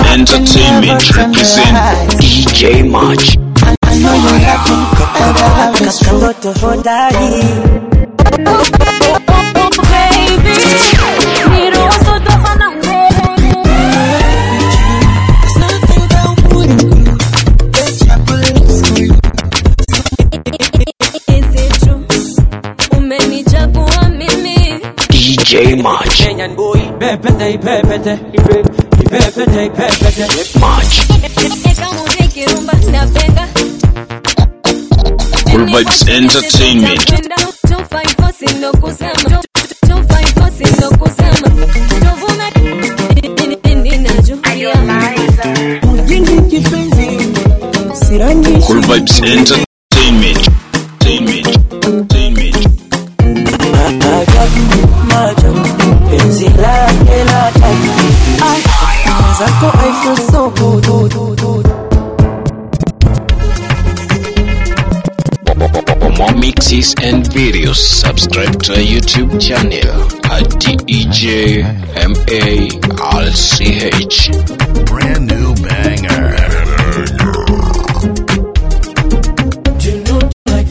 Entertainment represent DJ March. I know you love me, and I love you so. Katoto hodari Nothing that wouldn't do. Bet your bullets for you. umenichagua mimi DJ March. Kenyan boy Ipepete ipepete Ipepete ipepete March. kama nikirumba napenda Cool Vibes Entertainment. Napenda 254 sindo kusema 254 sindo kusema tuvume ninajukia Mjingi kipenzi. Sirangi Cool Vibes Entertainment. Entertainment. Entertainment. Ajabu maajabu Penzi lake la ajabu zako I feel so good, good, good, good. For more mixes and videos, subscribe to our YouTube channel at DEJ MALCH. brand new banger. You know like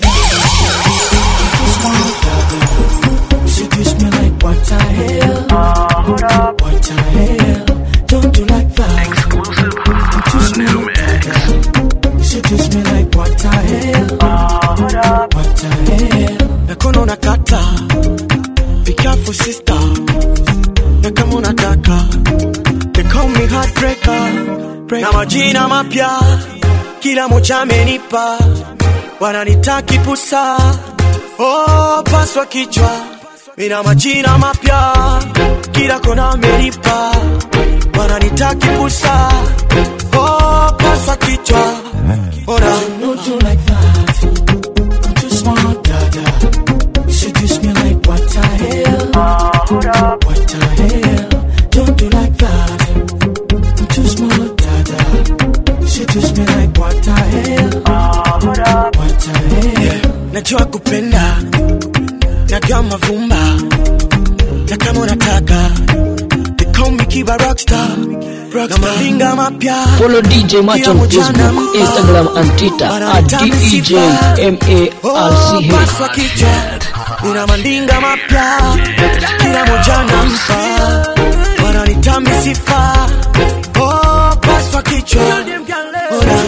that. Seduce me like what the hell? What the hell? Don't do like that. Seduce me like that. Seduce me like what the hell? What the hell? Nakono nakata. Be careful sister. Na kama unataka. They call me heartbreaker. Na majina mapya kila moja amenipa, wananitaki pusa, oh, paswa kichwa, mina majina mapya kila kona amenipa, wananitaki pusa, oh, paswa kichwa, ona don't do like that, I'm too smart, dada, you seduce me like what the hell, what the hell, don't do like that, I'm too smart, dada, seduce me like what the hell, what the hell. Najua kupenda, najua mavumba, na kama unataka, they call me Kiba Rockstar, na malinga mapya. Follow DJ Match on Kila mchana Facebook, mpa. Instagram and Twitter at Wananitaka sifa. Oh, DEJ paswa kichwa, nina mandinga mapya, kila moja nampa, wananitami sifa. Oh, paswa kichwa, Ora.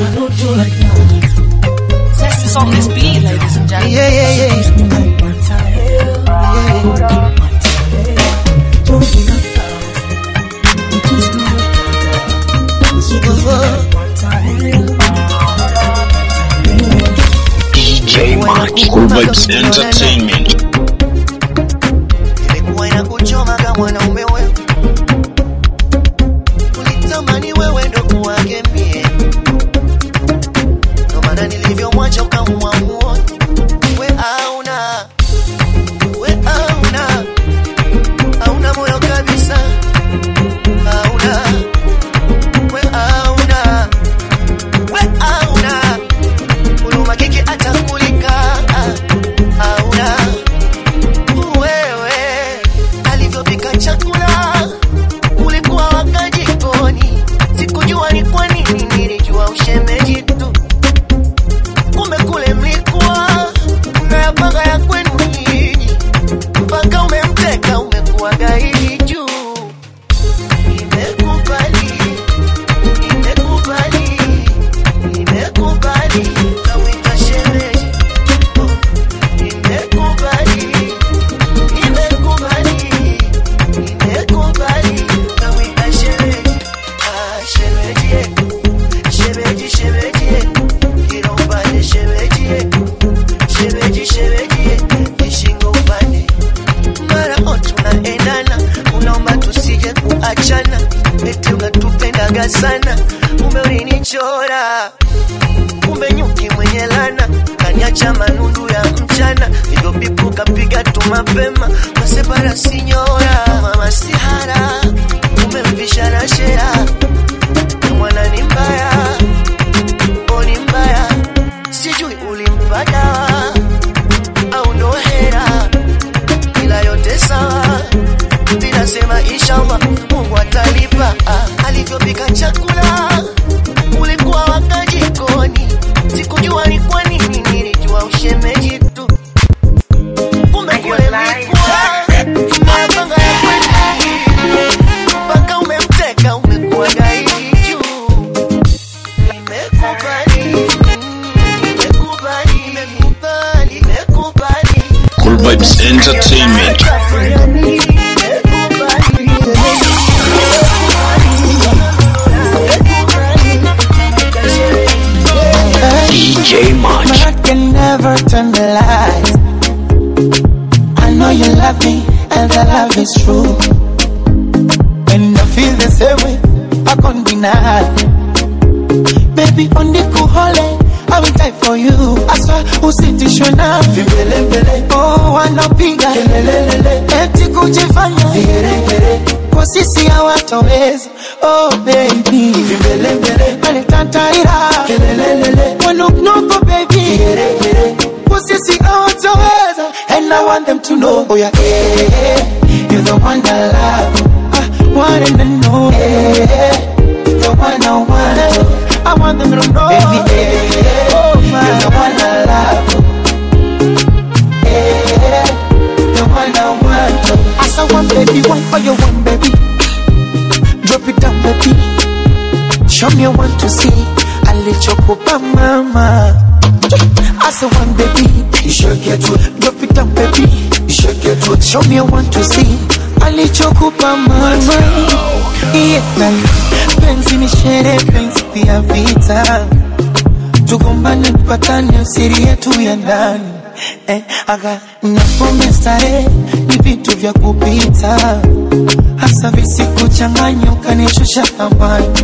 Sex is on this beat, ladies and gentlemen. Yeah, yeah, yeah. DJ March. Cool Vibes Entertainment. ilikuwa inakuchoma kama mwanaume wewe ulitamani wewe ndo kuwage mie ndo maana nilivyomwacha ukamwamua we auna we auna auna moyo kabisa auna we auna we auna huruma kiki hata kulika auna wewe alivyopika chakula ulikuwa waka jikoni sikujua ni kwa nini nilijua ushemeji tu kumbe kule mlikuwa unayapanga ya kwenu nyinyi mpaka umemteka umekuwa gaidi juu imekubali imekubali imekubali kawita shemeji Oh, imekubali Nimekubali, nimekubali, naweka shemeji, ah, shemeji, eh. Shemeji, shemeji, eh. Kila upande shemeji, eh. Shemeji, shemeji, eh. Kishingo upande. Mara o tunaendana, unaomba tusije kuachana, eti unatupendaga sana, kumbe ulinichora kumbe nyuki mwenye lana kaniacha manundu ya mchana hivyo pipu kapiga tu mapema masepara sinyora mama sihara umemvisha na shea mwana ni mbaya o ni mbaya sijui ulimpa dawa au ndo hera ila yote sawa vinasema inshallah mungu atalipa ah, alivyopika chakula love is true. And I feel the same way, I can't deny. Baby, on the kuhole, I will die for you. Aswa usitishwe na vimbelembele. Oh, wanapiga kelelelele, eti kujifanya vigeregere. Kwa sisi hawatoweza. Oh baby, vimbelembele, alitantaira kelelelele, wanuknuko baby, vigeregere. Kwa sisi hawatoweza. And I want them to know, oh yeah, yeah, you're the one I love. I want them to know, yeah, the one I want. I want them to know, baby, yeah, oh, you're the one I love. Yeah, the one I want. As I want, baby, one for you, one, baby. Drop it down, baby. Show me one to see. I let you go, mama. As I want, baby, you should get to it. Drop it down, baby. You should get to it. Show me one to see. alichokupa mama yeah. penzi ni sherehe penzi pia vita tugombane mpatane siri yetu ya ndani eh, aga napome starehe ni vitu vya kupita hasa visikuchanganya ukanishusha thamani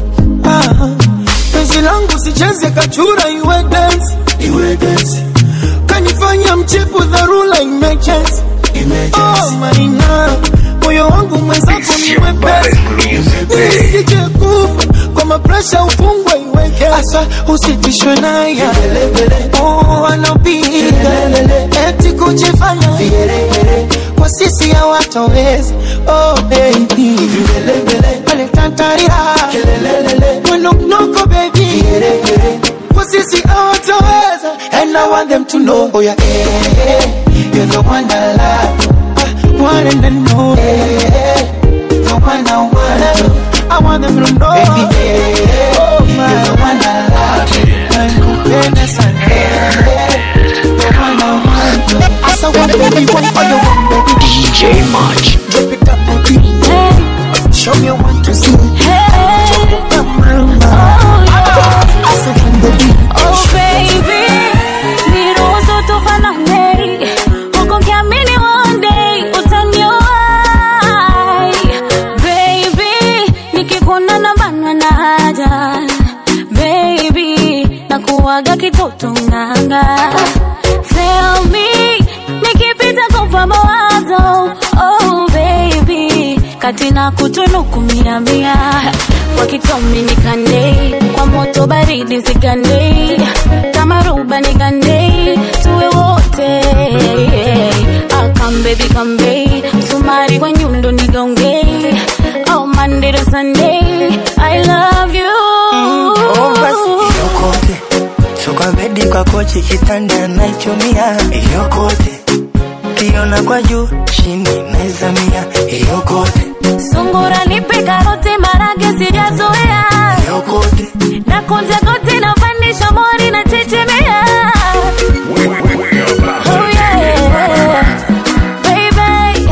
ah, penzi langu sicheze kachura iwe dance iwe dance kanifanya mchepu dharura emergency oh maina moyo wangu mwenzako ni mwepesi nisije kufa kwa mapresha ufungwe iweke asa usitishwe naye oh anapiga eti kujifanya kwa sisi hawatoweza oh baby alitantarira mwenoknoko baby kwa sisi hawatoweza and I want them to know oh yeah, yeah. You're the one I love. I want them to know. Yeah. The one I want. I want them to know. Baby, yeah. Oh, my. You're the one I love. Nakupenda sana. The one I want. I saw one baby, one for you, one baby. DJ March. Drop it up, baby. Show me one to see. Come on, I saw one baby. Oh baby, niruhusu tufanane, huku nikiamini one day utaniwahi. Baby, nikikuona nabanwa na haja. Baby, nakuwaga kitoto nganga. Tell me, nikipita kupa mawazo. Oh baby, kati na kutunuku mia mia. Kwa kitomi nikande, kwa moto baridi zigande. Kama ruba nigande, tuwe wote. Ah, come baby, come baby. Msumari kwa nyundo nigonge. Oh, Monday to Sunday, I love you. Oh, basi hiyo kote so kwa bedi kwa kochi kitanda naichumia hiyo kote kiona kwa juu chini naizamia hiyo kote Sungura nipe karoti marage sijazoea. hiyo kote Na kunja koti na pandisha mori na chechemea. Oh yeah. Baby,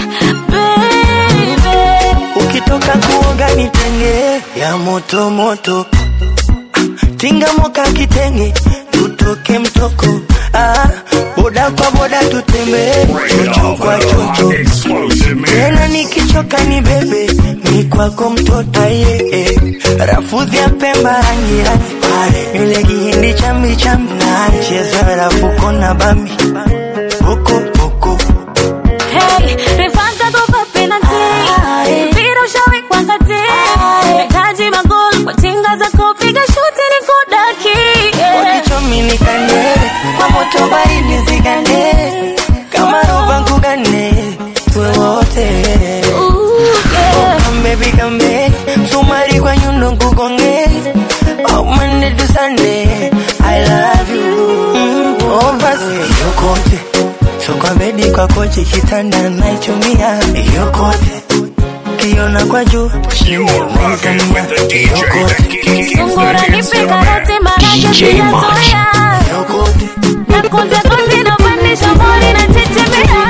baby. ukitoka kuoga nitenge ya moto moto tinga moka kitenge tutoke mtoko ah, boda kwa boda tutembee chocho kwa chocho tena nikichoka ni bebe ni kwako mtoto aye eh. rafudhi ya pemba rangi rangi pale yule kihindi chambi chambi na cheza rafuko na bambi boko boko Hey, refanta tupa penalty. Mpira ushawekwa kati. Nahitaji magoli kwa tinga za kupiga shuti ni kudaki. Yeah. wakichomi nikande kwa moto baridi zigande kama roba nkugane tuwe wote Ooh, yeah. kambebi kambe msumari kwa nyundo nkugonge oh, Monday to Sunday I love you mm, oh, basi hiyo kote so kwa bedi kwa kochi kitanda naichumia hiyo kote kiona kwa juu chini naizamia hiyo kote Sungura nipe karoti marage DJ sijazoea. hiyo kote Na kunja koti na pandisha mori na chechemea.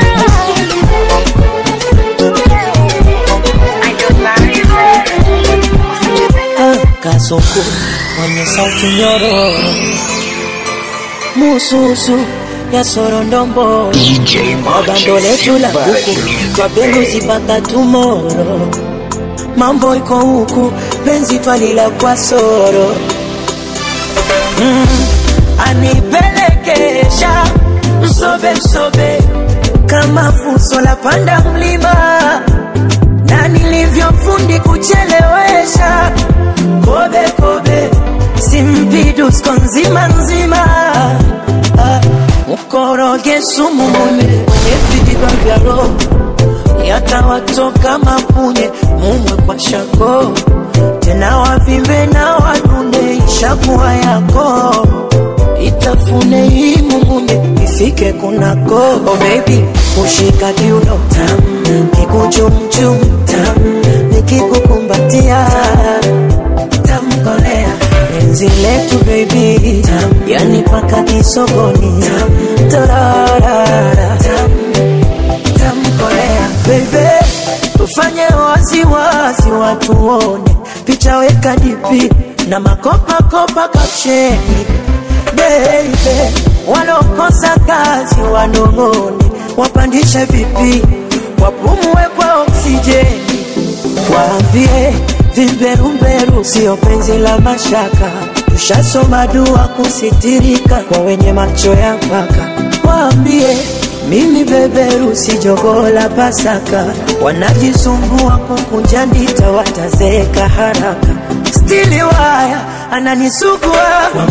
kasoko mwenye sauti nyororo mususu ya sorondombo DJ kwa bando letu la kuku kwa beluzi mpaka tumoro mambo iko huku penzi twalila kwa soro mm, anipelekesha msobe msobe kama fuso la panda mlima na nilivyofundi kuchelewesha kobe kobe simpidusko nzima nzima Ah, mkoroge sumu mune kwenye vijiba vya roho yatawatoka mapunye mumwe kwa shako tena wavimbe na wadune ishakuwa yako itafune hii mumunye ifike kunako oh baby kushika kiuno tam kikuchumchum tam nikikukumbatia tamkolea penzi letu baby tam yani paka kisogoni tam tararara tam tamkolea bebe tufanye waziwazi watuone picha weka dipi na makopakopa kapsheni bebe walokosa kazi wanong'one wapandishe vipi wapumue kwa oksijeni waambie vimberumberu sio penzi la mashaka tushasoma dua kusitirika kwa wenye macho ya mpaka waambie mimi beberu si jogoo la Pasaka, wanajisumbua kukunja ndita, watazeeka haraka. Stili waya ananisugua kwa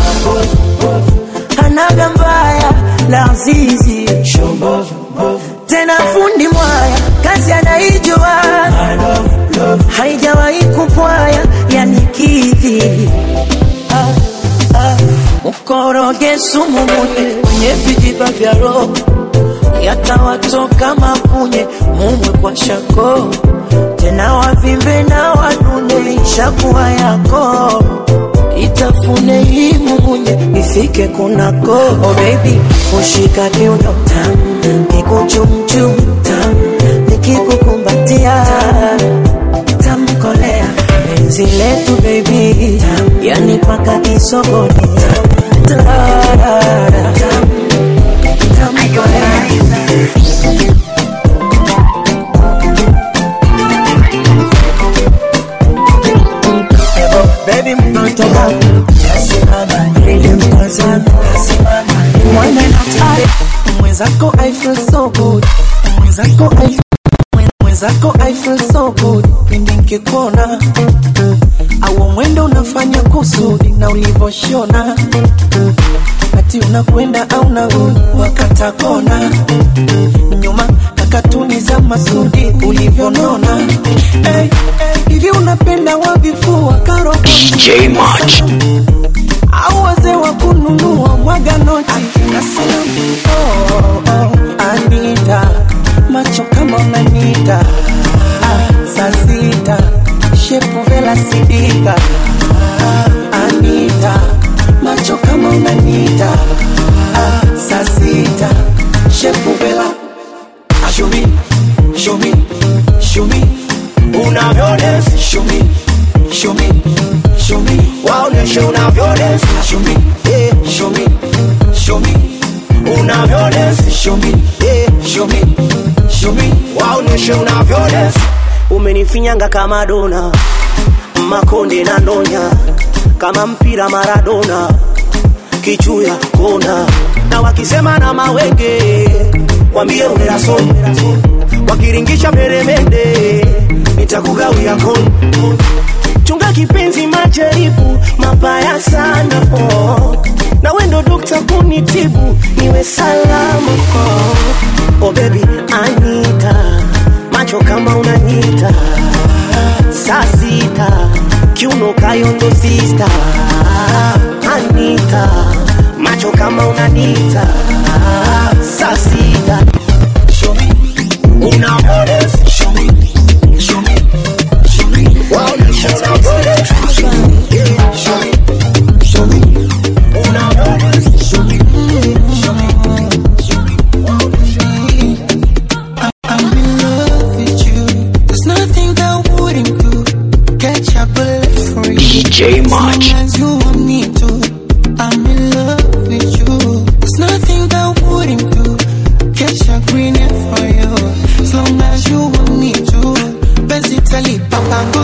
anaga mbaya la azizi tena fundi mwaya kazi anaijua haijawahi kupwaya yanikidhi ah, ah. mkoroge sumu mune kwenye vijiba vya roho yatawatoka mapunye mumwe kwa shako tena wavimbe na wanune ishakuwa yako itafune hii mumunye ifike kunako oh baby ushika kiuno tam kikuchumchum tam nikikukumbatia tamkolea penzi letu baby tam yani paka kisogoni tam tarara tam tamkolea Baby mtoto wangu Yasimama nilimtazama Yasimama Mwana natari Mwenzako I feel so good Mwenzako I feel Mwenzako I feel so good Pindi nkikuona Au mwendo unafanya kusudi Na ulivoshona Ati unakwenda au narudi Wakata kona Nyuma kakatuni za masudi Ulivyonona hey, hey, Hivi unapenda wavifua karo DJ March. au wazee wa kununua mwaga noti nasema oh, oh, Anita macho kama unanita ah, saa sita shepu vela sidika ah, Anita macho kama unanita ah, saa sita shepu vela show me show me show me unavyodance show me show me show me waoneshe unavyodance show me yeah show me show me unavyodance show me yeah show me show me waoneshe unavyodance umenifinyanga kama dona makonde na ndonya kama mpira maradona kichuya kona na wakisema na mawenge wambie uneraso wakiringisha peremende nitakugawia koni chunga kipenzi majaribu mabaya sana oh. na wendo dokta kunitibu niwe salama oh. oh baby anita macho kama unanyita saa sita kiuno kayondo sista anita macho kama unanita saa sita show me unavyodance show me show me show me waonesha unavyodance show me yeah, show me show me unavyodance show me show me show me waonesha I'm in love with you. There's nothing that wouldn't do. Catch a bullet for you. DJ March. As long as you want me to. I'm in love with you. There's nothing that wouldn't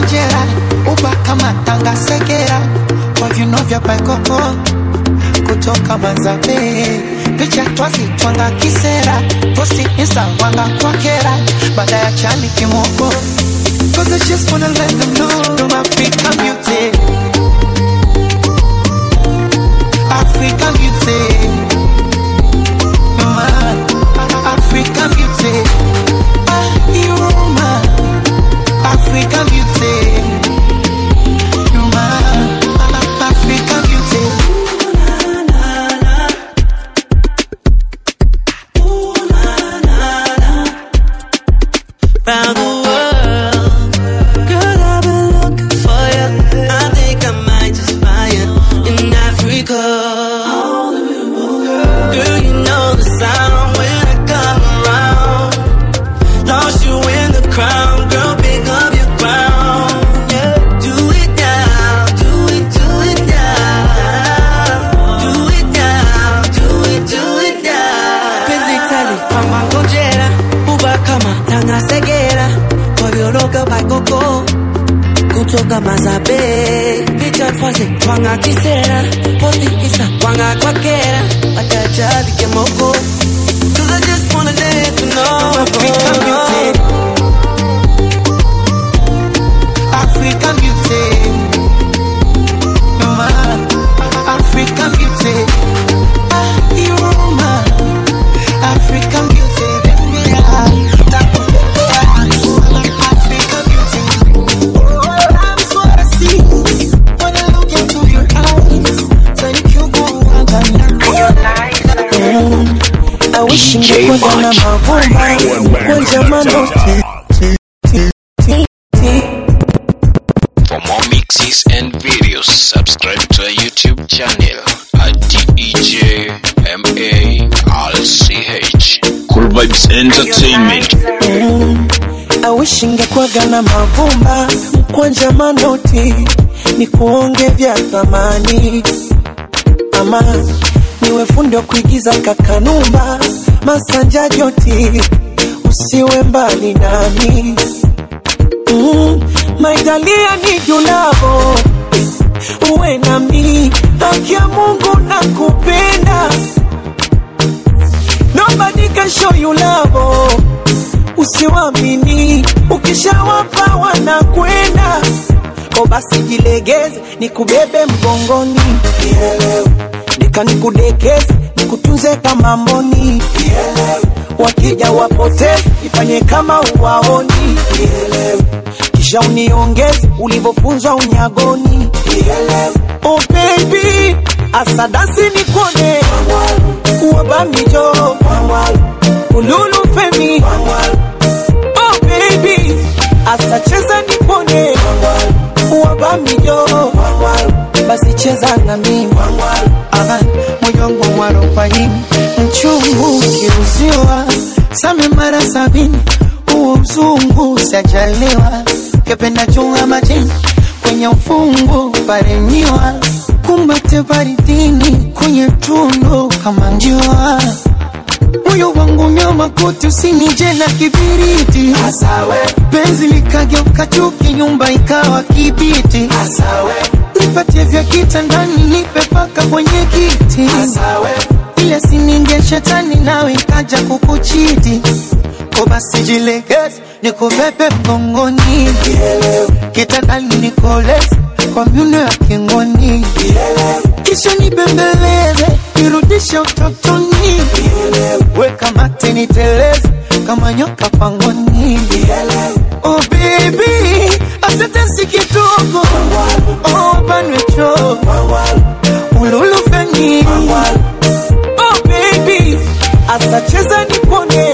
ngojera uba kama tanga segera kwa viuno vya paikoko kutoka manzabe picha twazi twanga kisera posti insta wanga kwa kera baada ya chani kimoko Cause I just wanna let them know I'm African beauty African beauty You're my African beauty Ah, You're my African beauty You're my African beauty Round the world, girl, I've been looking for you. I think I might just find you in Africa. Girl, you know the sound when I come around. Lost you in the crowd, girl, pick up your crown. Yeah, do it now, do it, do it now. Do it now, do it, do it now. Penzi tali kama ngojera, uba kama tanga segera. Kwa vioroga baikoko, kutoka mazabe. Picha twaze, twanga kisera. Posti isa, twanga kwa kera. Wachachavi kemoko. Cause I just wanna let you know. African beauty African beauty You're my African beauty Ah, You're my African beauty Baby, I- African beauty Oh, that's what I see When I look into your eyes Thank you, I wish DJ ningekuwa na Macho. mavumba Kwenye manoti For more mixes and videos, subscribe to our YouTube channel at DEJMARCH. Cool Vibes Entertainment. I wish ingekuwaga na mavumba mkwanja manoti ni kuonge vya thamani ama niwe fundi wa kuigiza kakanumba masanja joti usiwe mbali nami mm, maitalia ni julavo uwe nami haki ya mungu na kupenda nobody can show you love usiwamini ukishawapa wanakwenda ko basi jilegeze nikubebe mgongoni Kielewe. nika nikudekeze nikutunze kama mboni Kielewe. wakija wapoteze ifanye kama uwaoni Kielewe. kisha uniongeze ulivyofunzwa unyagoni Kielewe. oh baby asadasi nikone uwabamijo ululu femi oh baby asacheza nipone uwabamijo basi cheza na mimi Aha, moyo wangu mwarobaini mchungu ukiuziwa same mara sabini huo mzungu sajaliwa kependa chunga majini kwenye ufungu paremiwa kumbate baridini kwenye tundu kama njua moyo wangu nyama kote usinije na kibiriti Asawe. penzi likageuka chuki nyumba ikawa kibiti Asawe. nipatie vya kitandani nipe paka kwenye kiti Asawe. ile sininge shetani nawe ikaja kukuchiti ko basi jilegeze nikubebe mgongoni kitandani nikoleze kwa miuno ya kingoni kisha nibembeleze nirudishe utotoni weka mate niteleze kama nyoka pangoni oh baby asante si kidogo oh banwecho ululufeni oh baby asacheza nipone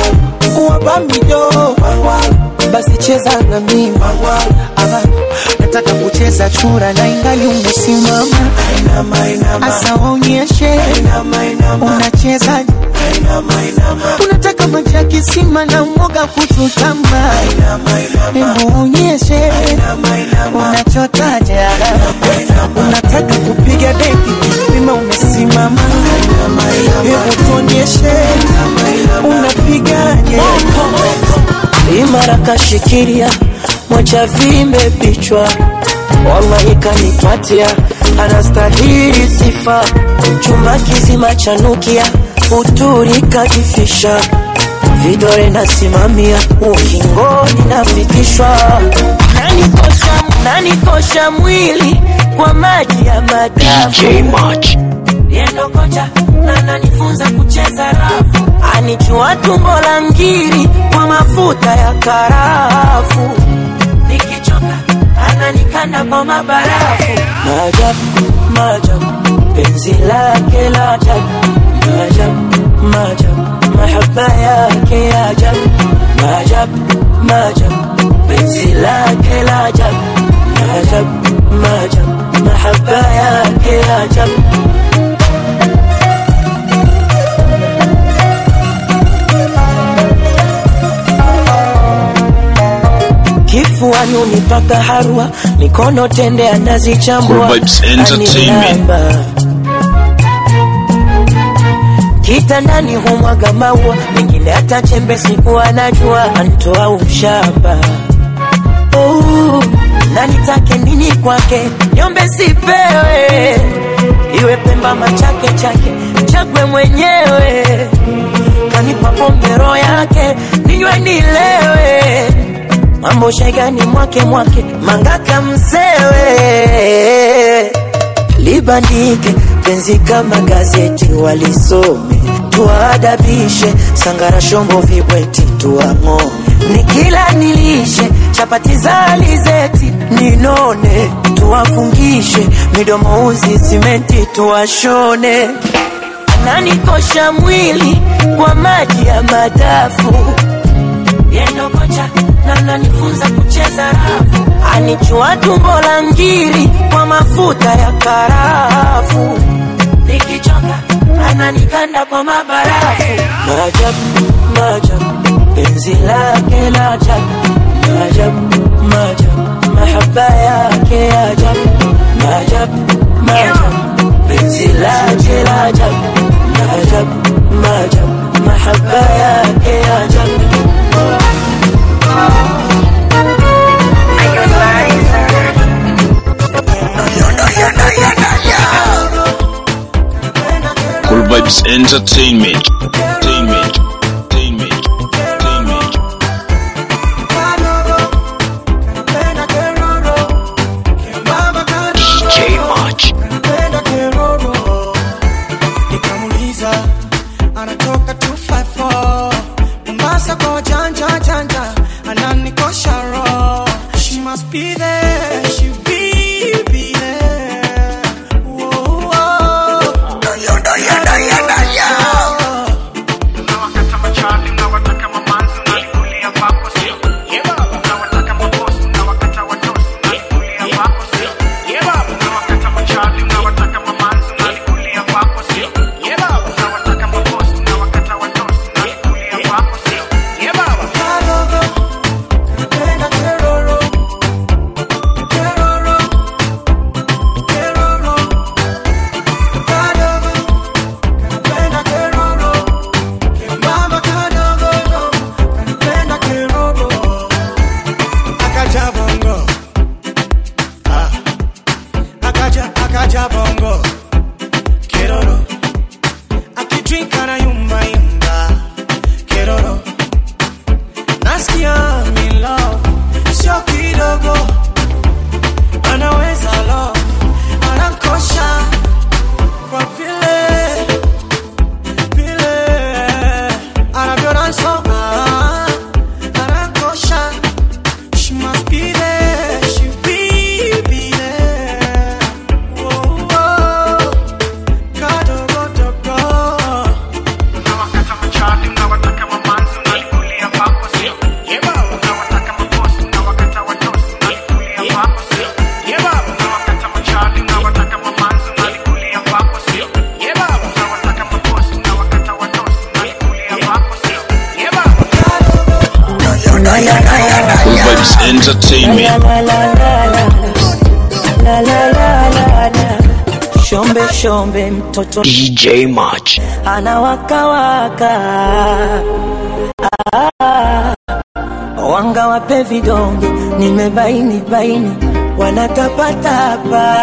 uwabamijo basi cheza na mimi Ama, nataka kucheza chura na ingali umesimama asa waonyeshe unacheza unataka maji ya kisima na mwoga kuchutama hebu onyeshe unachotaje unataka kupiga deki wima umesimama hebu tuonyeshe unapigaje imara kashikilia mwacha vimbe vichwa wallahi kanipatia anastahili sifa chumba kizima chanukia uturi kajifisha vidore nasimamia ukingoni nafikishwa nanikosha, nanikosha mwili kwa maji ya madafu DJ Mach. yendo kocha na nanifunza kucheza rafu anichua tumbo la ngiri kwa mafuta ya karafu nikichoka ananikanda kwa mabarafu maajabu maajabu penzi lake la ajabu maajabu maajabu mahaba yake ya ajabu maajabu maajabu penzi lake la ajabu maajabu maajabu mahaba yake ya ajabu kifuani unipaka harwa mikono tende anazichambua Cool Vibes Entertainment. anilamba. kitandani humwaga maua mengine hata chembe siku anajua antoa ushamba oh, na nitake nini kwake nyombe sipewe iwe pemba machake chake chagwe mwenyewe kanipa pombe roho yake ninywe nilewe mambo shegani mwake mwake mangaka msewe libandike penzi kama gazeti walisome tuwaadabishe sangara shombo vibweti tuang'o nikila nilishe chapati za alizeti ninone tuwafungishe midomo uzi simenti tuwashone ananikosha mwili kwa maji ya madafu yendo kocha na ananifunza kucheza rafu anichua tumbo la ngiri kwa mafuta ya karafu nikichoka ananikanda kwa mabarafu maajabu maajabu penzi lake la ajabu maajabu maajabu mahaba yake ya ajabu maajabu maajabu penzi lake la ajabu maajabu maajabu mahaba yake ya ajabu Cool Vibes Entertainment. Entertainment. Entertainment. Entertainment. DJ Mach. nikamuliza anatoka 254 Mombasa kwa janja janja ananikosha roho she must be there she be be there Whoa, whoa. Napenda keroro, keroro, keroro. Kadogo, napenda keroro. Kembamba kadogo, napenda keroro. Akaja bongo. Ah. Akaja, akaja bongo. Keroro. Akidrink anayumba yumba. Keroro. Nasikia I'm in love, sio kidogo, anaweza love, anankosha kwa vile vile anavyonasoma, anankosha. She must be there, she be be there. Whoa, whoa. Kadogo dogo. Cool Vibes Entertainment. La, la, la, la, la, la, la, la, la. shombe shombe mtoto DJ Mach. anawakawaka ah, wanga wape vidonge, nimebaini baini wanatapatapa.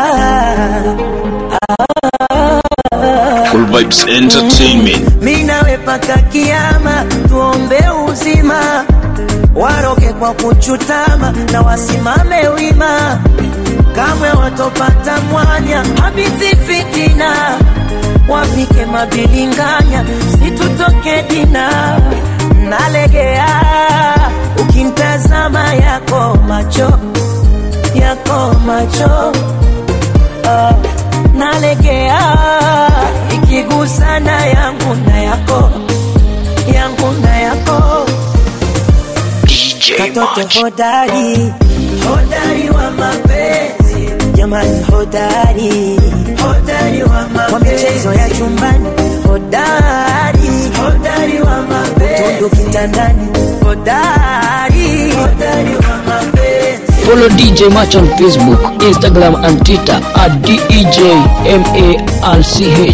Full Vibes Entertainment. Mi nawe paka kiama, tuombe uzima, waroge kwa kuchutama na wasimame wima, kamwe watopata mwanya habithi fitina, wapike mabilinganya, situtoke dina, nalegea ukimtazama yako macho yako macho ah, nalegea ikigusana yangu na yako yangu na yako DJ katoto Macho. hodari hodari wa mapenzi jamani hodari hodari wa mapenzi kwa michezo ya chumbani hodari hodari wa mapenzi tundu kitandani hodari hodari wa mapenzi Follow DJ Match on Facebook, Instagram and Twitter at DEJMARCH.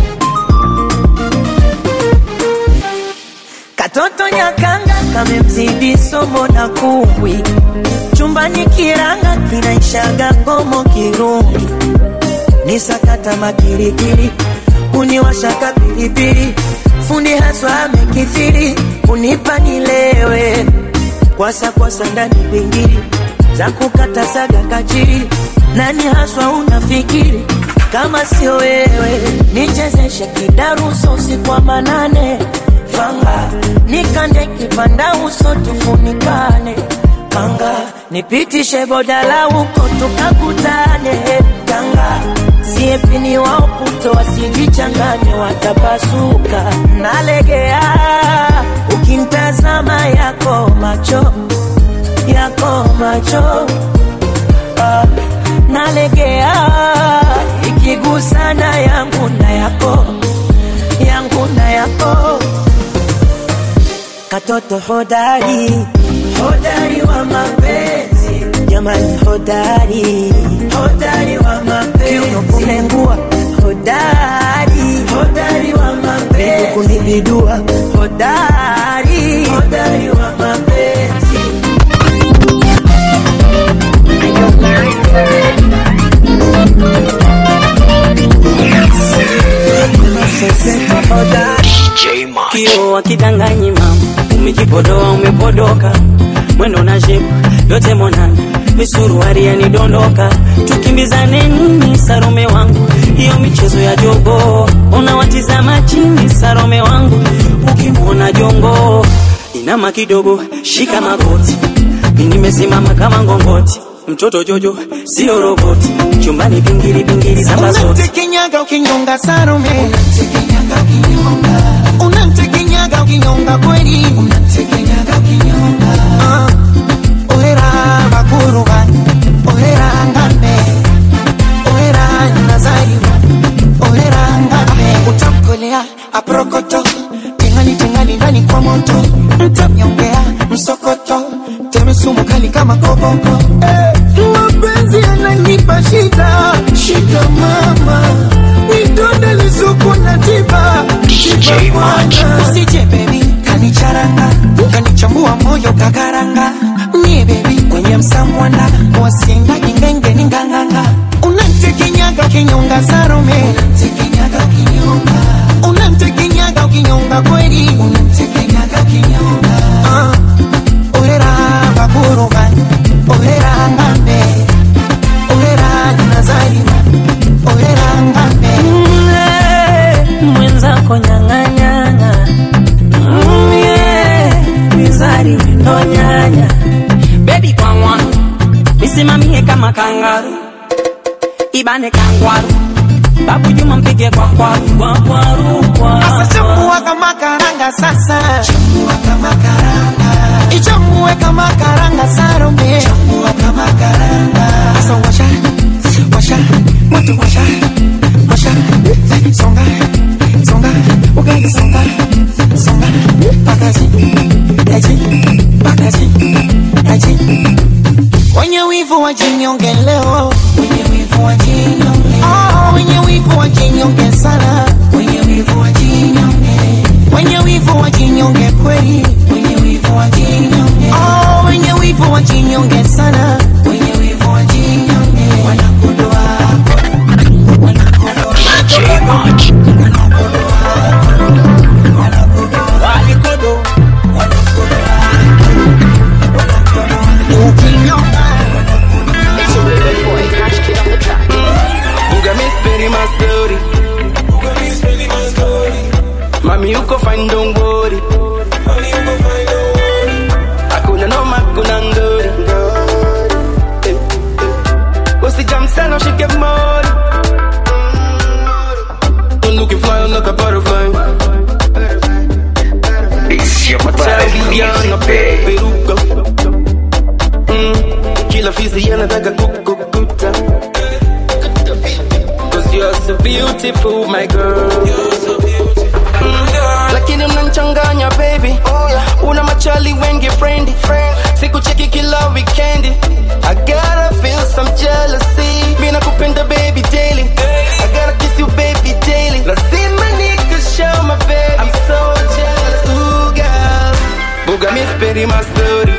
Katoto nyakanga kamemzidi somo na kumbwi, chumbani kiranga kinaishaga ngomo kirungi, ni sakata makirikiri, kuniwashaka pilipili, fundi haswa amekithiri, kunipa nilewe, kwasa kwasa ndani pingili za kukata saga kachiri, nani haswa unafikiri kama sio wewe, nichezeshe kidaruso usiku wa manane fanga nikande kipanda uso tufunikane kanga nipitishe bodala huko tukakutane kanga siepini wao puto wasijichanganye watapasuka nalegea ukimtazama yako macho yako macho ah, nalegea ikigusana yangu na yako yangu na yako katoto hodari hodari wa mapenzi jamani hodari hodari wa mapenzi kiuno kunengua hodari hodari wa mapenzi kunibidua hodari hodari wa mapenzi hodari DJ Macho. kio akidanganyi mama, umejipodoa umepodoka, mwendo na shepu yote monana, misuruari yanidondoka, tukimbizane nini Sarome wangu, hiyo michezo ya jogo, unawatizama chini Sarome wangu, ukimwona jongo inama kidogo, shika magoti, mi nimesimama kama ngongoti mtoto jojo sio roboti, chumbani pingili pingili za zote Unamtekenyaga ukinyonga Salome, unamtekenyaga ukinyonga kweli, Ah, ohera bakuruba, ohera ngambe, ohera nazariwa, ohera ngambe, utamkolea aprokoto, tingali tingali ndani kwa moto, mtamnyongea msokoto, teme sumu kali kama koboko, eh, mapenzi yananipa shida, shida mama, nidonde lisuku na tiba, tiba bwana, usije baby, kanicharanga, kanichambua moyo kakaranga, mie baby, kwenye msamwanda, wasinda ingenge ninganganga, unantekenyaga ukinyonga Salome, unantekenyaga ukinyonga, unantekenyaga ukinyonga kweli, unantekenyaga ukinyonga, ah, ohera bakuruba, ohera ngambe, ohera nazariwa, ohera ngambe, Mm, mwenzako nyang'anyang'a Mm, yeah, mizari ndo nyanya bebi kwangwa nisimamie kama kangaru ibane kangwaru babu juma mpige kwa kwaru kwa kwaru kwa Sasa chambua kama karanga sasa, chambua kama karanga, ichambue kama karanga Salome, chambua kama karanga. Sasa washa, washa, moto washa, washa, songa, songa, ugali songa, songa, pakazi, yaji, pakazi, yaji. Wenye wivu wajinyonge leo, wenye wivu wajinyonge, oh, wenye wivu wajinyonge sana, wenye wivu wajinyonge, wenye wivu wajinyonge kweli, wenye wivu wajinyonge, oh, wenye wivu wivu wajinyonge sana wenye wivu wajinyonge wanakodoa Buga Miss Perry, my story. Mami, you go find, don't worry. Hakuna noma, hakuna ngori. Eh, eh. Usijam sana, ushike mori. Don't look you fly like a butterfly. Italiana, peruka. Mm, Kila fisi anataka kukukuta Cause you're so beautiful, my girl. Mm, Lakini unanchanganya baby, una machali wengi friendly, sikucheki kila weekendi. I gotta feel some jealousy, mi nakupenda baby daily. I gotta kiss you baby daily. Lazima nikushow my baby, I'm so jealous, ooh girl. Buga Miss Perry, my story.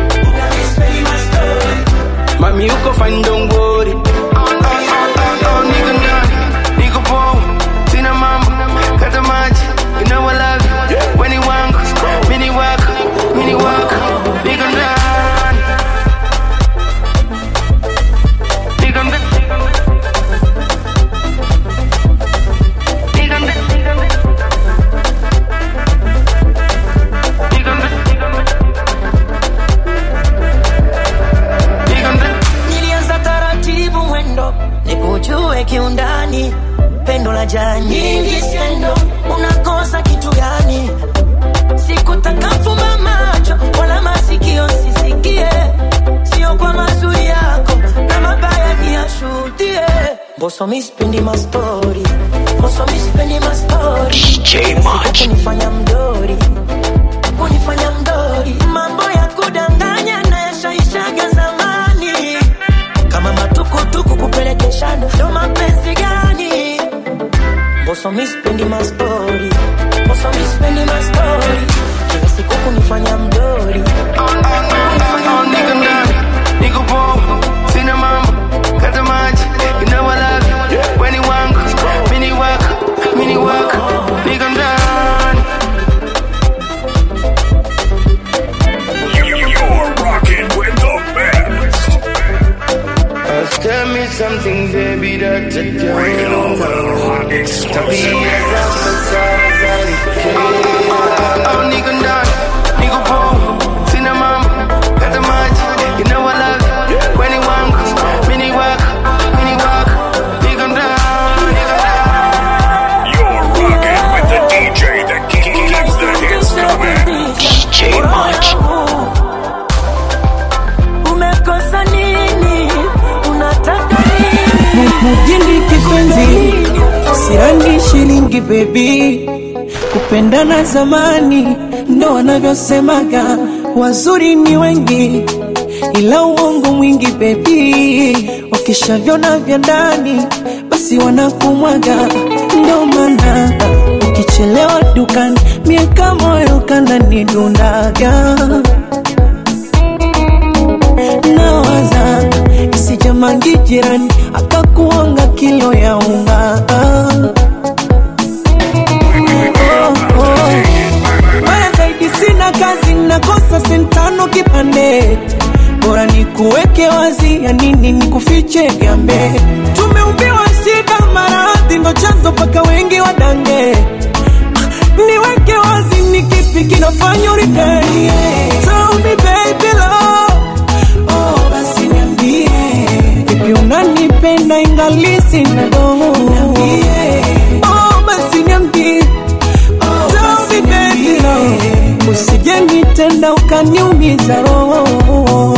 Mami, you go find, don't worry. Oh, oh, oh, oh, nigga, nah, nigga, boy. Sina mambo, kata maji, you know I love you. Weni wangu, mini wako, mini wako, nigga, nah. Nigga, nah. Nigga, nah. Nigga, nah. Nigga, nah. nilianza taratibu mwendo nikujue kiundani pendo la jaa nyingi skendo unakosa kitu gani sikutaka fumba macho wala masikio sisikie sio kwa mazuri yako na mabaya niyashuhudie mboso mispendi mastori mboso mispendi mastori kunifanya mdori kunifanya mdori mambo ya kudanganya na yashaishaga zamani kama matukutuku kupelekeshana ndo mapenzi gani mboso mispendi mastori mboso mispendi mastori kila siku kunifanya mdori Oh, nigga, nah, nigga, boy. Sina mambo, kata maji, you know I love you. Weni wangu, mini wako, mini wako, nigga, nah. You're rocking with the best. Uh, tell me something, baby, that you Bringing don't all the know. hot explosive Oh, nigga, nah, nigga, boy. Sina mambo, kata maji, you know I love you. Weni wangu, mini wako, mini wako, nigga, nah, nigga, nah. You're rocking with the DJ that keeps the hits coming. DJ March. umekosa nini unataka nini mujini kipenzi sirani shilingi bebi kupendana zamani ndo wanavyosemaga wazuri ni wengi ila uongo mwingi bebi wakishavyona vya ndani basi wanakumwaga ndo maana ukichelewa dukani miaka moyo kandani dundaga nawaza isijamangi jirani akakuonga kilo ya unga Oh, oh. Baya zaidi sina kazi nakosa sentano kipande bora ni kuweke wazi ya nini ni kufiche gambe tumeumbiwa shida maradhi ndo chanzo paka wengi wadange niweke wazi ni kipi kinafanya uridhanie Tell me baby love oh basi niambie vipi unanipenda ingali sina doho niambie oh basi niambie oh basi baby love usije nitenda ukaniumiza roho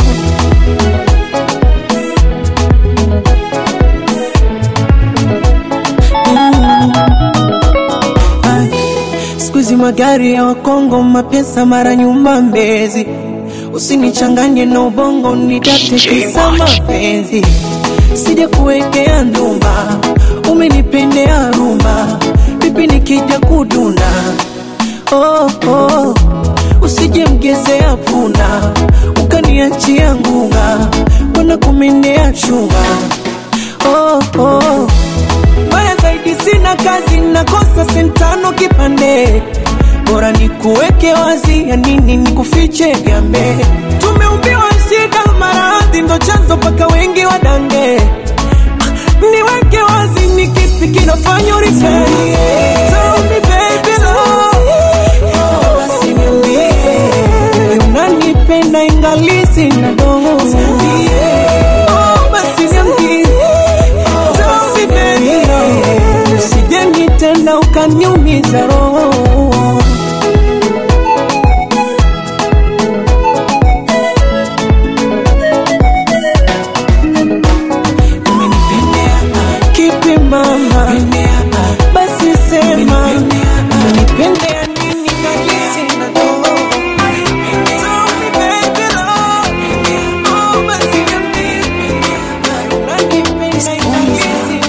Ay, siku hizi magari ya wakongo mapesa mara nyuma mbezi usinichanganye na ubongo nidate kisa mapenzi sija kuwekea ndumba umenipendea rumba vipi nikija kuduna oh, oh. usije mgezea punda ukaniachia ngunga wana kumendea chunga oh, oh. Mbaya zaidi sina kazi, nakosa sentano kipande, bora nikuweke wazi, ya nini nikufiche gambe? Tumeumbiwa shida, maradhi ndo chanzo paka wengi wadange. Ah, Niweke wazi, ni kipi kinafanya uripende? Tell me baby love, oh, basi niambie, unanipenda ingali sina dogo. Oh, basi niambie Tell me baby love, usije nitenda ukaniumiza roho kipi mama basi sema umenipendea nini kabisa na roho Tell me baby love, oh basi niambie, unanipenda kabisa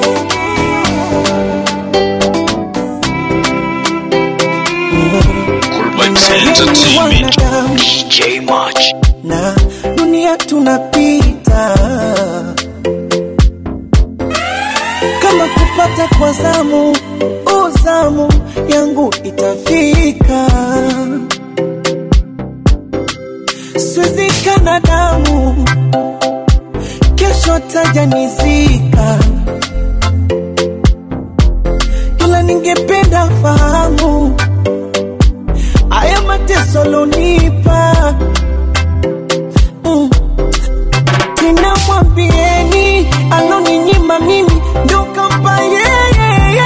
Urbex Entertainment. DJ March. na dunia tunapita kama kupata kwa zamu uzamu yangu itafika swizika damu kesho tajanizika ila ningependa fahamu haya mateso lonipa mm. tena mwambieni aloninyima mimi ndo kampa yeye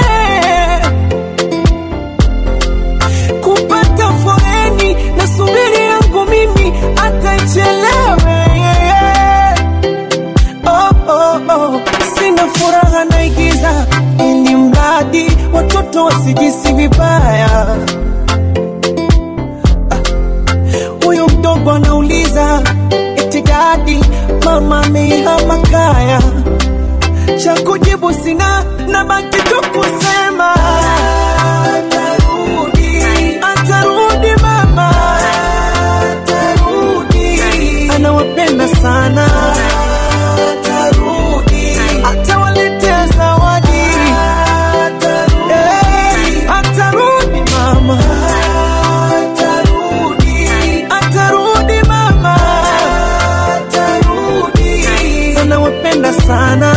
kupata foreni na subiri yangu mimi atachelewe oh, oh, oh. sina furaha naigiza ili mradi watoto wasijisi vibaya huyu mdogo anauliza eti dadi mama ameihama kaya cha kujibu sina na baki tu kusema atarudi atarudi mama atarudi anawapenda sana atarudi atawaletea zawadi atarudi atarudi mama atarudi atarudi mama atarudi anawapenda sana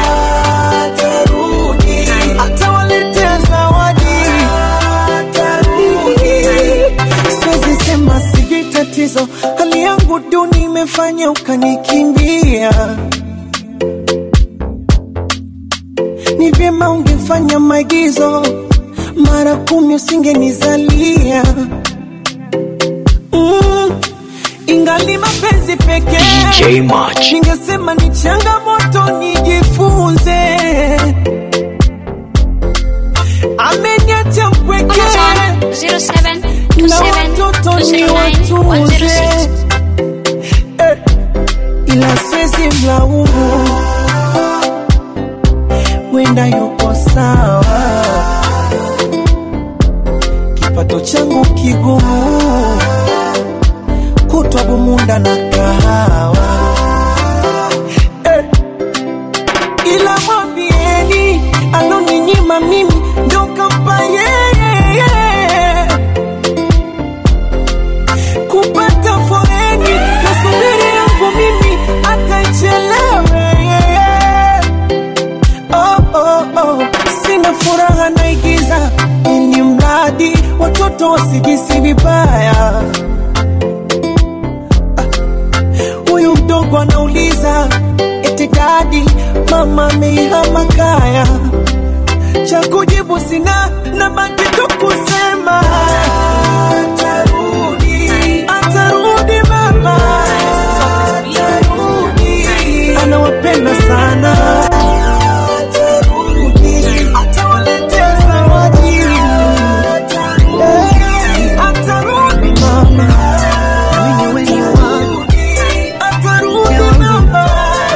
atarudi atawaletea zawadi atarudi siwezi sema sijui tatizo hali yangu duni imefanya ukanikimbia ni vyema ungefanya maigizo mara kumi usingenizalia mm, ingali mapenzi pekee DJ March. ningesema ni changamoto nijifunze ameniacha mpweke na watoto ni watunze eh, ila siwezi mlaumu wenda yuko sawa kipato changu kigumu kutwa bumunda na kahawa eh, ila mwambieni aloninyima mimi ndo kampa yeye kupata foreni na subiri yangu mimi atachelewe oh, oh, oh. sina furaha naigiza ili mradi watoto wasijisi vibaya huyu mdogo anauliza eti dadi mama ameihama kaya cha kujibu sina na baki tu kusema atarudi atarudi mama atarudi anawapenda sana atarudi atawaletea zawadi atarudi mama mimi wenye wangu atarudi mama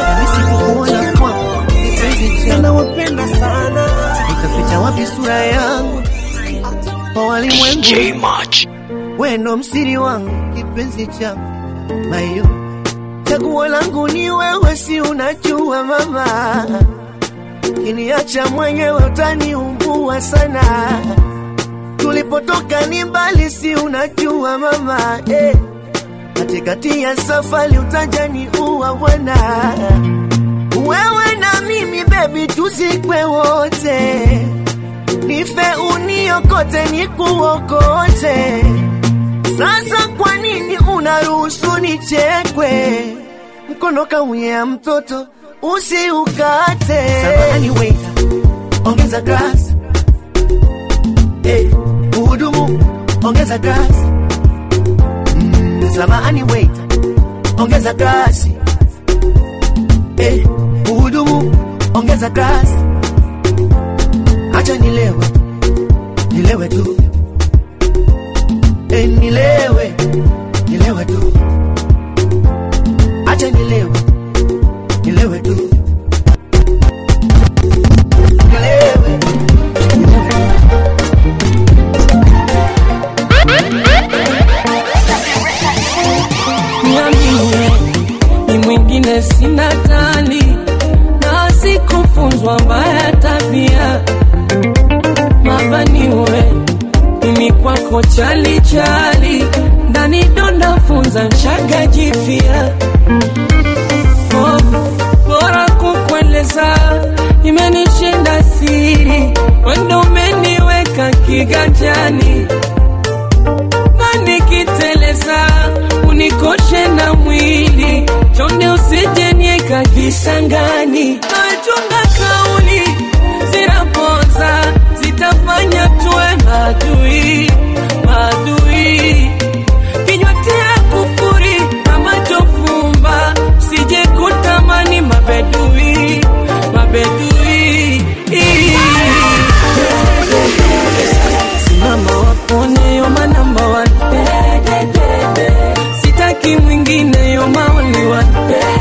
anawapenda sana nitaficha wapi sura yangu kwa DJ walimwengu March. weno msiri wangu kipenzi changu mayo chaguo langu ni wewe, si unajua mama, kiniacha mwenyewe utaniumbua sana. Tulipotoka ni mbali, si unajua mama eh. Katikati ya safari utajani uwa bwana, wewe na mimi bebi, tuzikwe wote, nife uniokote, nikuokote. Sasa kwa nini unaruhusu nichekwe? Mkono kauya mtoto usiukate. Samahani waiter, ongeza glass. Eh, mhudumu ongeza glass. Mm, samahani waiter, ongeza glasi. Eh, mhudumu ongeza glasi. Acha nilewe, nilewe tu. Eh, nilewe, nilewe tu. Acha nilewe, nilewe tu. Nilewe, nilewe tu. niambie ni mwingine sina tali na sikufunzwa mbaya tabia mabaniwe mimi kwako chali chali ndani donda funza nshaga jipya oh, bora kukueleza imenishinda siri wendo umeniweka kiganjani na nikiteleza unikoshe na mwili chonde usijenieka kisangani nachunga kauli zinaponza zitafanya tuwe madui madui kinywa tia kufuri na macho fumba sije kutamani mabedui mabedui simama wapone yoma namba one sitaki mwingine yoma only one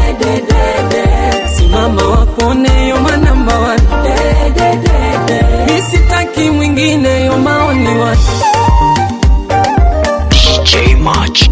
simama wapone yoma namba one mi sitaki mwingine yoma only one DJ March.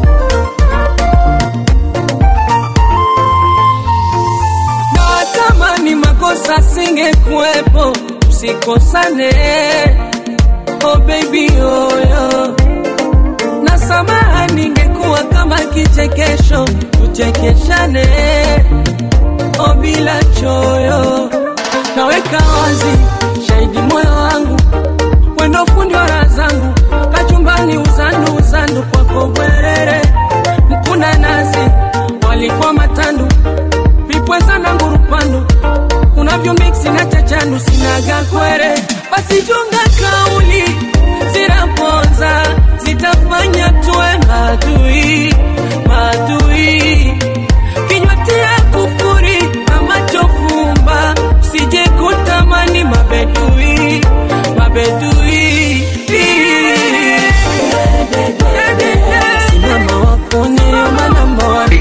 na kama ni makosa singekuwepo usikosane oh baby oyo na samaha ningekuwa kama kichekesho tuchekeshane oh bila choyo naweka wazi shahidi moyo wangu wendo fundi wa raha zangu kachumbani uzandu uzandu kwako bwerere mkuna nazi walikuwa matandu vipweza na ngurupandu unavyo miksi na chachandu sinaga kwere basi chunga kauli zinaponza zitafanya tuwe madui madui kinywa tia kufuri na macho fumba sije kutamani mabedui mabedui simama wapone yoma namba one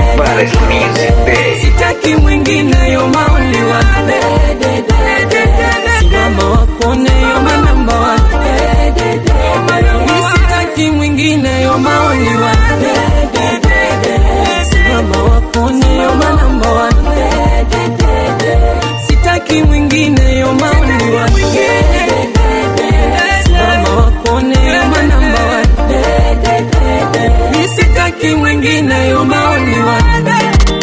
sitaki mwingine yoma only one simama wapone yoma namba one Mi sitaki mwingine yoma only one simama wapone yoma namba one sitaki mwingine yoma only one simama wapone yoma namba one Mi sitaki mwingine yoma only one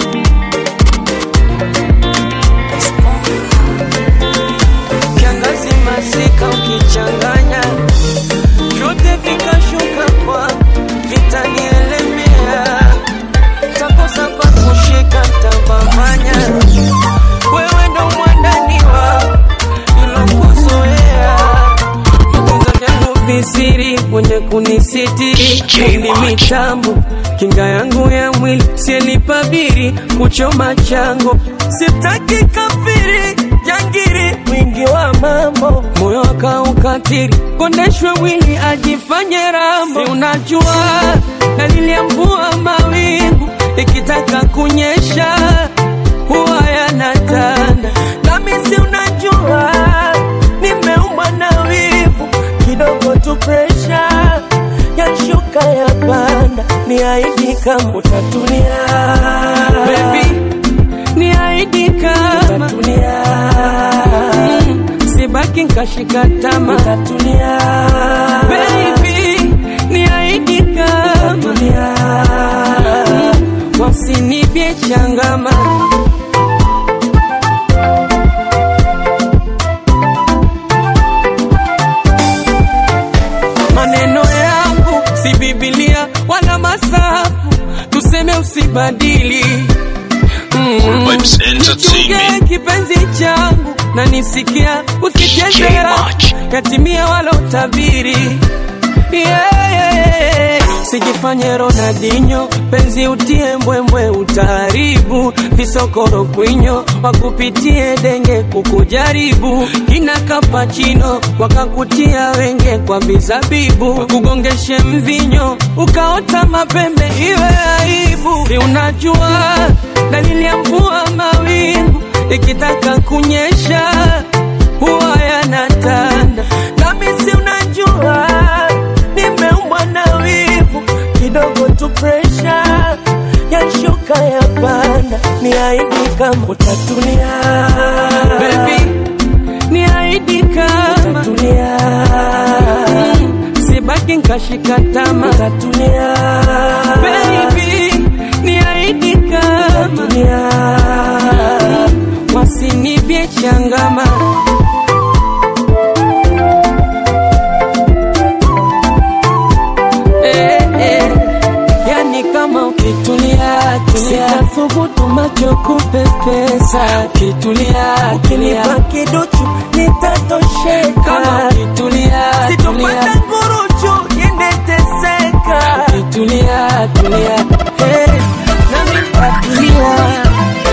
kiangazi masika ukichanganya vyote vikashuka kwa vitanielemea takosa pa kushika tabavanya wewe ndo mwandaniwa ilokuzoea vitunza vyangu visiri mwenye kunisitiri fundi mitambo kinga yangu ya mwili sielipabiri kuchoma chango sitaki kafiri jangiri mwingi wa mambo moyo akaukatiri kondeshwe wili ajifanye rambo si unajua dalili ya mvua mawingu ikitaka kunyesha huwa yanatanda nami si unajua nimeumbwa na wivu kidogo tu presha yashuka ya panda ni aidi kama utatulia baby niahidi kama utatulia mm, sibaki nkashika tama utatulia baby niahidi kama utatulia mm, wasinipye changama maneno yangu si Biblia wala masafu, tuseme usibadili Mm. Vibes Entertainment. Nichunge kipenzi changu na nisikia usichezea yatimia wala utabiri yeah, yeah, yeah. Sijifanye Ronaldinho, penzi utie mbwembwe, utaharibu visokoro kwinyo, wakupitie denge kukujaribu, kina kapachino wakakutia wenge kwa bizabibu, wakugongeshe mvinyo ukaota mapembe, iwe aibu. Si unajua dalili ya mvua mawingu ikitaka kunyesha huwa yanatanda, nami si unajua nimeumbwa na wivu kidogo tu, presha yashuka ya panda, ni aidi kama utatulia baby, ni aidi kama utatulia mm, sibaki nkashika tama utatulia baby, ni aidi kama utatulia mm, wasinibye changama eh, eh. Yani kama ukitulia tulia, sitasubutu macho kupepesa. Ukitulia ukinipa kiduchu nitatosheka. Kama ukitulia sitopata nguruchu niendeteseka. Ukitulia tulia, hey, nami nitatulia.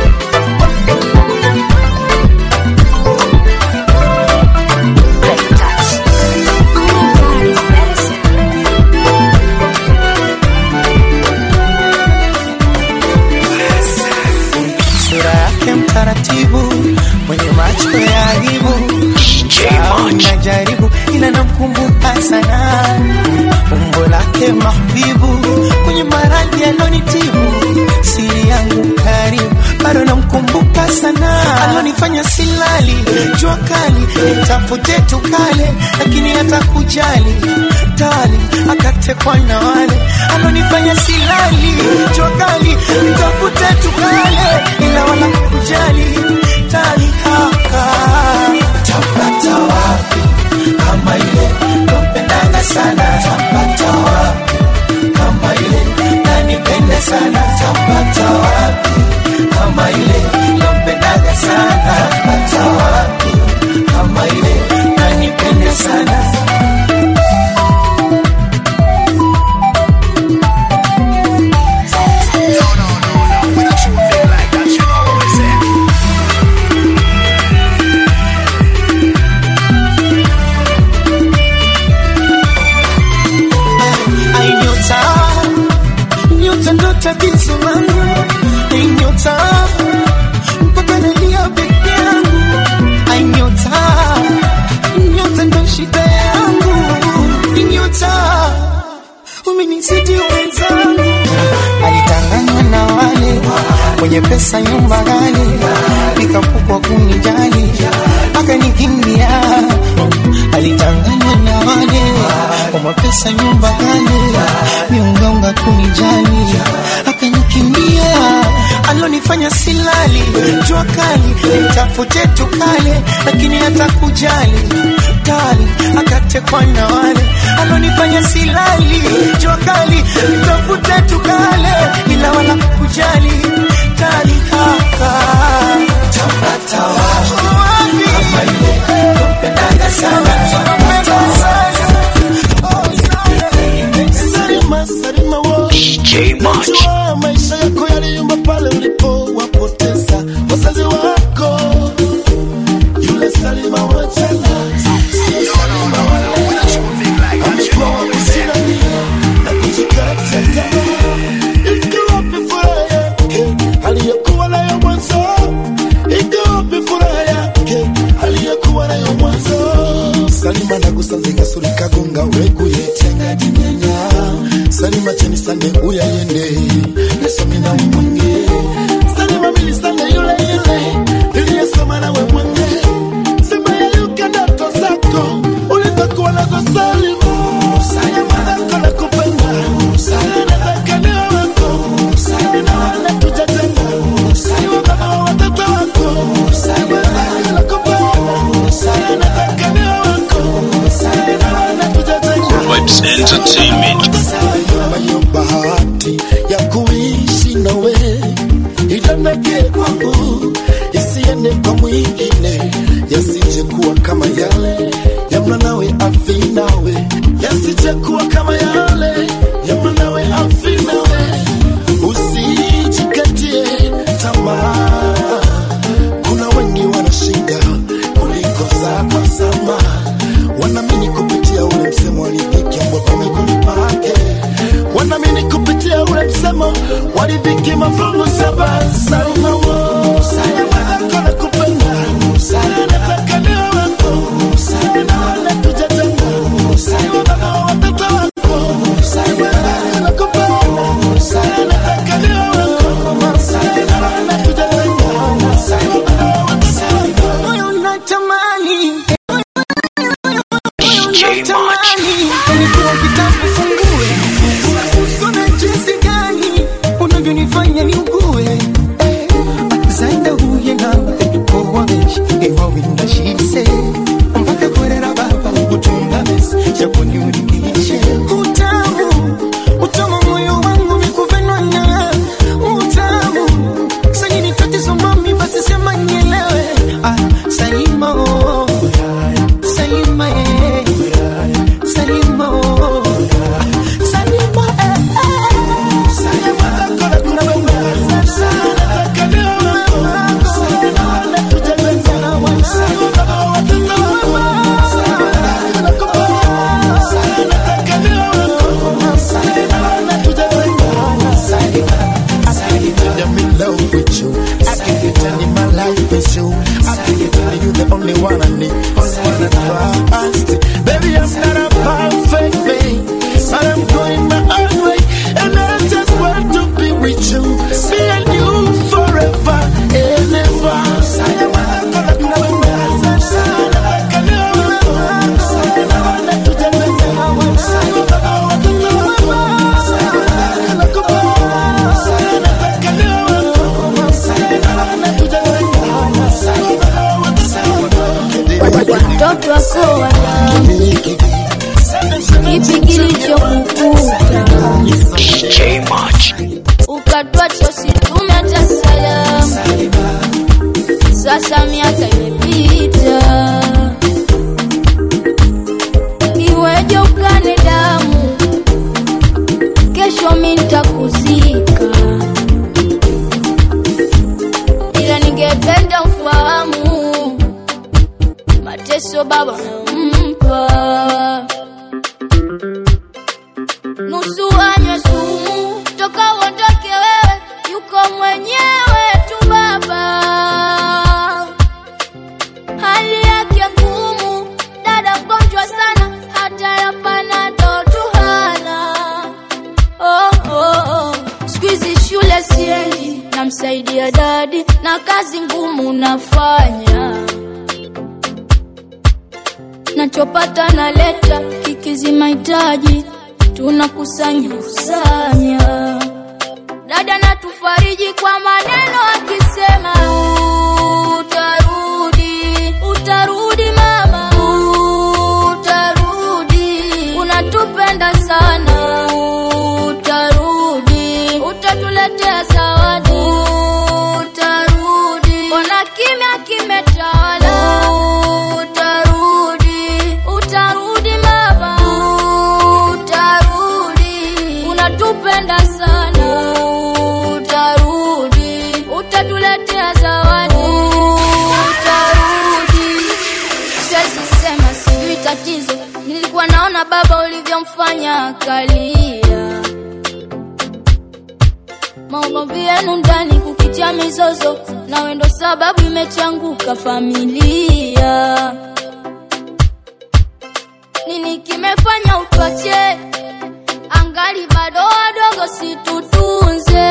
sura yake mtaratibu, mwenye macho ya aibu, najaribu ila namkumbuka sana, umbo lake mahbibu, kwenye maradhi alonitibu, siri yangu karibu, bado namkumbuka sana, alonifanya silali, jua kali, nitafute tukale, lakini hata kujali tali, akatekwa na wale, alonifanya silali, jua kali, nitafute tukale, ila wala kujali tali haka tapata wapi kama ile nampendanga sana tapata wapi kama ile nanipenda sana tapata wapi kama ile nampendanga sana tapata wapi kama ile nanipenda sana Ai nyota, nyota ndo tatizo langu. Ai nyota, mpaka nalia peke yangu. Ai nyota, nyota ndo shida yangu. Ai nyota, umenizidi wenzangu. Alitanganywa na wale wenye pesa, nyumba ghali, nikapukwa kunijali, akanikimbia. Alitanganywa na wale wenye pesa, nyumba ghali, miungaunga kunijali, akanikimbia. Alonifanya silali, jua kali, nitafute tukale, lakini hata kujali tali, akatekwa na wale alonifanya silali, jua kali, nitafute tukale, ila wala kujali tali haka tapata wapi kama ile kumpendaga sana tapata wapi Salima, Salima wo. Najua maisha yako yaliyumba pale ulipowapoteza wazazi wako. Yule Salima wa jana, sio Salima wa leo. Amekuwa wa kusimamia na kujikata tamaa. Iko wapi furaha yake aliyokuwa nayo mwanzo? Iko wapi furaha yake aliyokuwa nayo mwanzo? Salima nagusanze gasuri kagonga weguye tenga dinyanya Salima cheni sande uyayende nasome nawe mwenge salima mili sande yule yule niliyesoma nawe mwenge sema yayuke ndoto zako ulizokuwa nazo salima salima zako na kupenda nataka niwe wako na wala tujatenga niwe baba wa watoto wako salima zako na kupenda nataka niwe wako na wala tujatenga Vibes Entertainment. Nayo bahati ya kuishi nawe idondoke kwangu isiende kwa mwingine yasije kuwa kama yale ya mwanawe afi nawe yasije kuwa kama yale ya mwanawe afi nawe usijikatie tamaa kuna wengi wana shida kuliko zako sama wanamini kupitia ule msemo walidhiki ambao pameguni pake wanamini kupitia ule msemo walidhiki mafungu saba salma wo salma na kupenda nataka niwe wako na wala tujatenga niwe baba wa watoto wako salma na kupenda nataka niwe wako na wala tujatenga niwe baba wa watoto wako moyo unatamani DJ Match. Nilikuwa kitabu fungue Usone jinsi gani unavyonifanya niugue Eh, zaida huye nawe tukowameshi ewawinda shise mpaka korera baba utunga mesi chakuniulimishe utamu utamu moyo wangu mikuvenwa na utamu sayini tatizo mami basi sema nielewe ah, salima oh. salima eh. salima oh. salima eh, eh. I'm in love with you. I can pretend in my life is you. I can pretend you the only one I need. Only one I trust. Baby, I'm not a perfect man, but I'm going my own way, and I just want to be with you, me and you forever and ever. watoto wako wana kipi kilichokukuta DJ Match. ukatwacha usitume hata salamu sasa miaka imepita iweje ukane damu kesho mi ntakuzika ila ningependa ufahamu mateso baba mpa nusu anywe sumu toka uondoke wewe yuko mwenyewe tu baba hali yake ngumu dada mgonjwa sana hata yapana tu hana oh, oh, oh. siku hizi shule siendi namsaidia dadi na kazi ngumu nafanya nachopata naleta kikizi mahitaji tunakusanya kusanya dada natufariji kwa maneno akisema utarudi utarudi mama utarudi unatupenda sana utarudi utatuletea zawadi utarudi mbona kimya kimetawala utarudi utarudi mama utarudi unatupenda sana utarudi utatuletea zawadi utarudi siwezi sema sijui tatizo nilikuwa naona baba ulivyomfanya kalia maugomvi yenu ndani kukitia mizozo nawe ndo sababu imechanguka familia nini kimefanya utwache anga wangali bado wadogo, situtunze.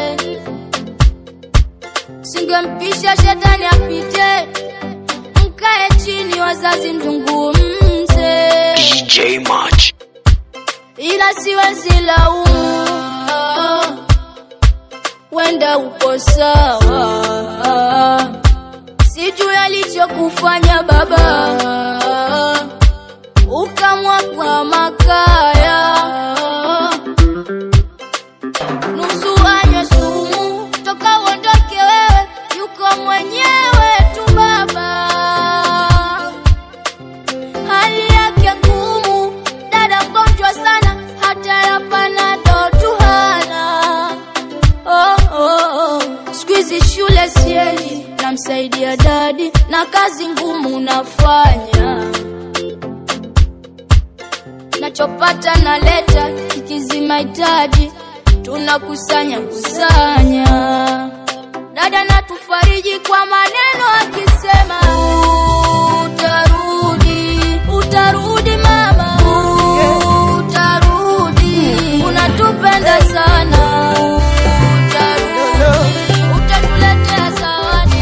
Singempisha shetani apite, mkae chini, wazazi mzungumze, DJ Match. ila siwezi laumu, wenda uko sawa, sijui alichokufanya baba ukamwagwa makaya, nusu anywe sumu, toka uondoke wewe, yuko mwenyewe tu baba. Hali yake ngumu, dada mgonjwa sana, hata ya panado tu hana. Oh, oh, oh. Siku hizi shule siendi, namsaidia dadi na kazi ngumu nafanya nachopata naleta kikizi mahitaji tunakusanya kusanya dada natufariji kwa maneno akisema utarudi utarudi mama utarudi unatupenda sana utarudi utatuletea zawadi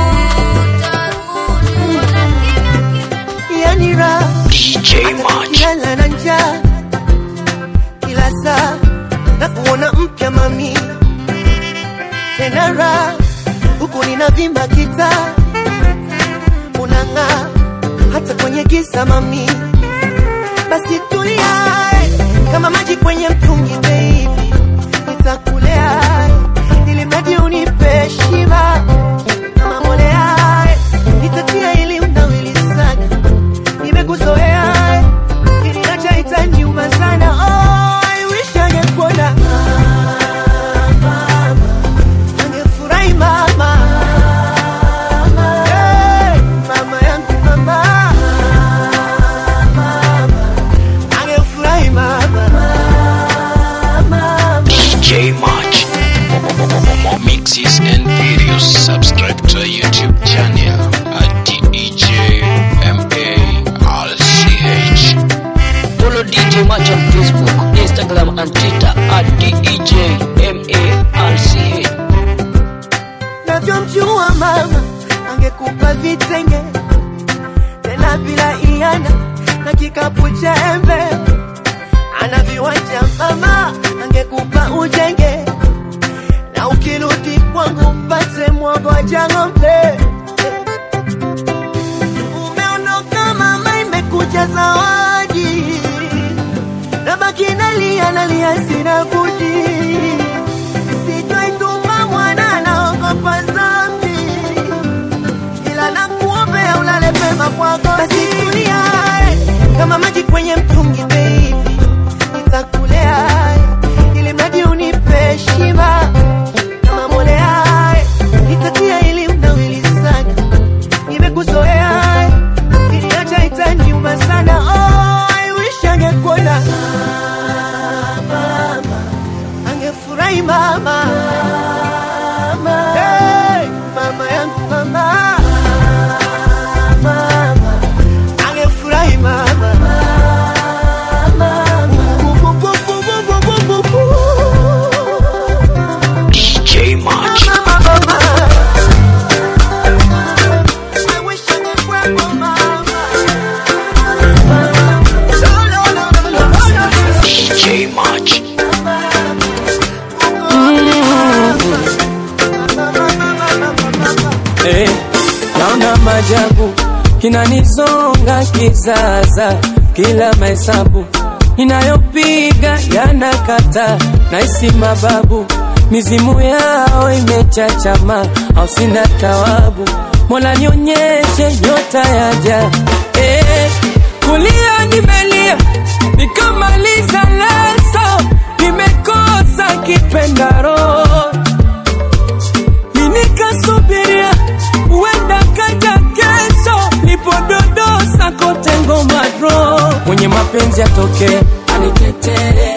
yani raha DJ Match. kilala na njaa kila saa na kuona mpya mami tena raha huku ninavimba kitaa unang'aa hata kwenye giza mami basi tulia kama maji kwenye mtungi baby nitakulea ili mradi unipe shiba kama mbolea nitatia ili unawili sana nimekuzoea kiniacha itaniuma sana oh, I wish angekuona angefurahi mama Hey, mama yangu mama angefurahi mama DJ Match. For more mixes and videos, subscribe to our YouTube channel at DEJ MARCH. Follow DJ Match on Facebook, Instagram and Twitter at DEJMARCH. navyomjua mama angekupa vitenge tena bila iana na kikapu cha embe ana viwanja mama angekupa ujenge na ukirudi kwangu mpate mwagoja ng'ombe umeondoka mama imekuja zawadi nabaki nalia nalia sina budi sitoituma mwana naogopa zambi ila nakuombea ulale pema kwako basi tulia kama maji kwenye mtungi baby nitakulea ili mradi unipe shiba kama mbolea nitatia ili unawili sana nimekuzoea kiniacha itaniuma sana oh, I wish angekuona mama angefurahi mama Hey, mama yangu mama mama angefurahi mama DJ Match. DJ Match. Eh, naona majabu kinanizonga kizaza, kila mahesabu inayopiga yanakata, naisi mababu mizimu yao imechachama, au sina tawabu. Mola nionyeshe nyota yaja, eh, kulia nimelia nikamaliza leso, nimekosa kipendaro nikasubiria uenda kaja kesho, nipododosa kote ngoma dro, mwenye mapenzi atoke anitetee,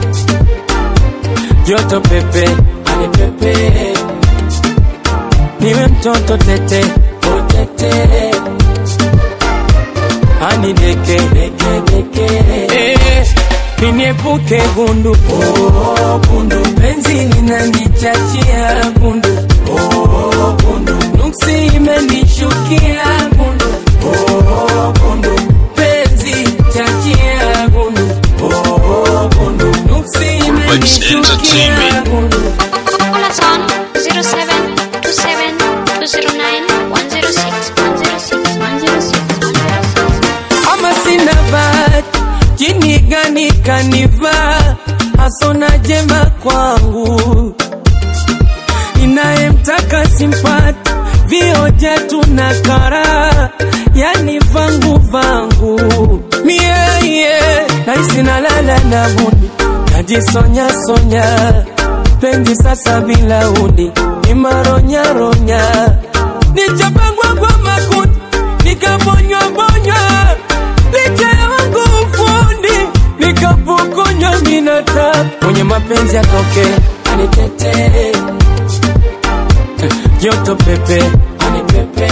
joto pepe anipepe, niwe mtoto tete utete, anideke deke deke, eh, niniepuke gundu oh, gundu penzi linanichachia gundu oh, gundu nuksi imenishukia gundu oh, gundu penzi chachia gundu oh, gundu nuksi imenishukia gundu Call us on 0727 209 106 106 106 ama sina bahati jini gani kanivaa hasona jema kwangu inayemtaka simpati vioja tuna kara yani vangu vangu mieye naisi nalala na budi najisonya sonya penzi sasa bila udi nimaronyaronya nichapangwa kwa makuti nikabonywa bonywa licha ya wangu ufundi nikapokonywa minata mwenye mapenzi atoke anitetee joto pepe anipepe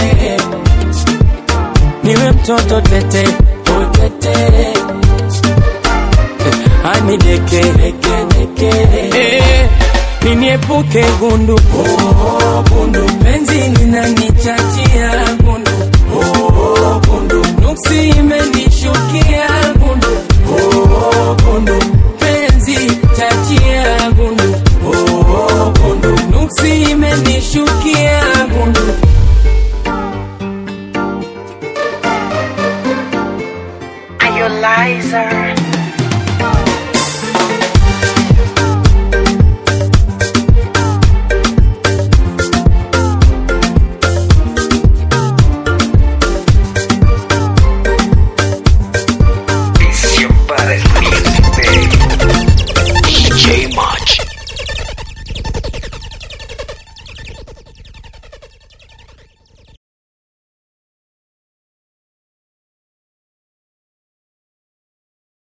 niwe mtoto tete utete anideke Eh, niniepuke gundu oh, gundu penzi